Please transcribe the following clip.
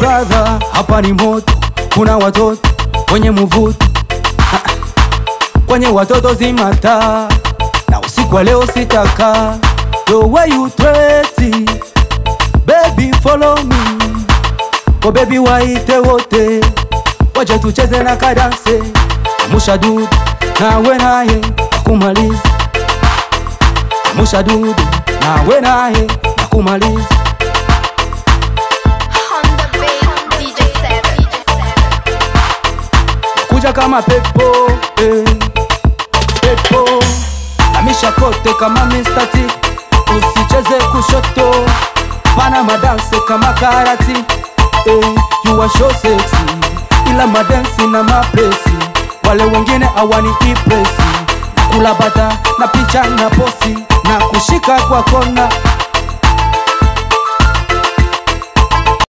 brother, hapa ni moto, kuna watoto wenye mvuto Ah, ah. kwenye watoto zimata na usiku wa leo sitaka the way you treat it. baby follow me ko baby waite wote waje tucheze na kadanse musha dudu nawe naye nakumaliza musha dudu nawe naye nakumaliza Honda Bay, DJ Seven. kuja kama pepo eh, pepo amisha kote kama Mr. T usicheze kushoto pana madanse kama karati eh, you are so sexy ila madansi na mapresi wale wengine awani ipresi na kula bata na picha na posi na kushika kwa kona